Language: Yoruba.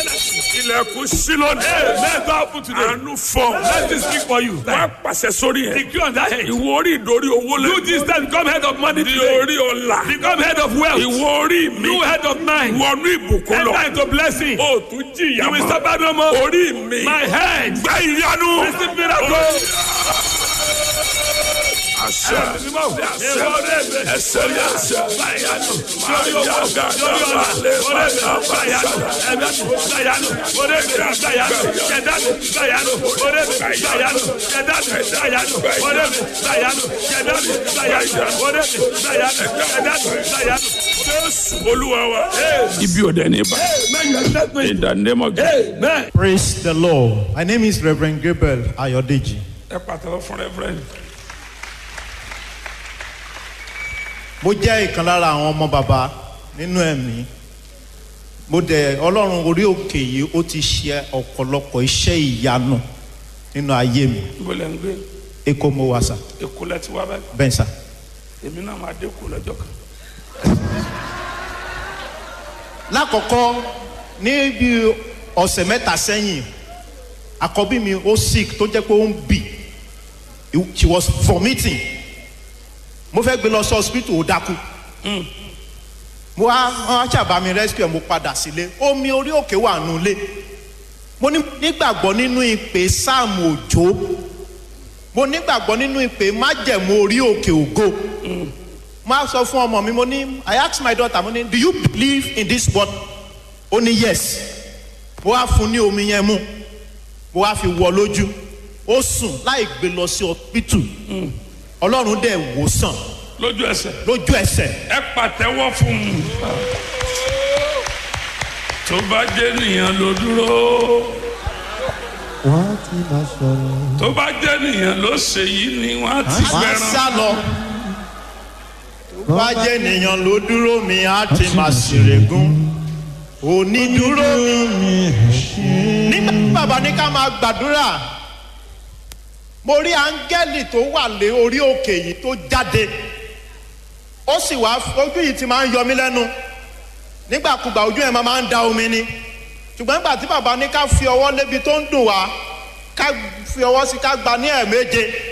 ilẹ̀kùn sí lónìí. Let God open today. àánú fọ. Let me speak for you. wọ́n á pàṣẹ sórí ẹ̀. Decree on that head. ìwọ orí ìdórí owó lẹ. Do this time, become head of money di today. orí ọ̀la. Become head of wealth. ìwọ orí mi. You head of mine. wọnú ìbùkún lọ. Enter into blessing. o tún jìyà You will mọ́. suffer no more. orí mi. My head. gbẹ ìyanu. Receive miracle. àṣẹ àṣẹ ẹsẹ ní àṣẹ. máa yá gàdá balẹ̀ bàtà jésù olúwa wa. ibi ò dẹ̀ ní bá. in the name of Jesus. Amen. Praise the Lord. My name is Reverend Gabriel Ayodeji. ẹ pàtàkì fún rẹ́fúrẹ́ǹdì. Mo jẹ́ ìkan lára àwọn ọmọ bàbá nínú ẹ̀mí. Mo dẹ̀ Ọlọ́run orí òkè yìí ó ti ṣe ọ̀pọ̀lọpọ̀ iṣẹ́ ìyanu nínú ayé mi. ibo lẹ́ ń gbé Èkó mo wà sà, èkó lẹ́ ti wá báyìí. bẹ́ẹ̀ sà. èmi náà máa dé kó lọ́jọ́ kan. Lákọ̀ọ́kọ́ ní bí ọ̀sẹ̀ mẹ́ta sẹ́yìn, àkọ́bí mi ó sick tó jẹ́ pé ó ń bì. She was vomiting. Mo fẹ́ gbé lọ sí hospital ó dákú. mo wá wọn ṣàbá mi rescue ẹ mo padà sílé omi orí òkè wà nulẹ̀ mo ní- nígbàgbọ́ nínú ìpè sáàmù òjò mo nígbàgbọ́ nínú ìpè májẹ̀mú orí òkè ògo mo á sọ fún ọmọ mi mo ní i ask my daughter mo ní do you believe in this word ó ní yes mo wá fún ní omi yẹn mu mo wá fi wọ lójú ó sùn láì gbé lọ sí ọpítù ọlọ́run dẹ̀ wò sàn lójú ẹsẹ̀. lójú ẹsẹ̀ ẹ pàtẹ́wọ́ fún un. tó bá jẹ́ nìyẹn ló dúró. wọ́n á ti máa sọ̀rọ̀. tó bá jẹ́ nìyẹn ló ṣe yìí ni wọ́n á ti máa fẹ́ràn. sá lọ. tó bá jẹ́ ènìyàn ló dúró mi á ti máa ṣèrègùn onídúró mi. nígbà tí bàbá ní ká máa gbàdúrà mo rí áńgẹ́lì tó wà lé orí òkè yìí tó jáde ó sì wá ojú yìí ti máa ń yọ mí lẹ́nu nígbàkúgbà ojú ẹ̀ máa máa ń da omi ni ṣùgbọ́n nígbà tí bàbá ní ká fi ọwọ́ lébi tó ń dùn wá ká fi ọwọ́ sí ká gba ní ẹ̀ẹ̀méje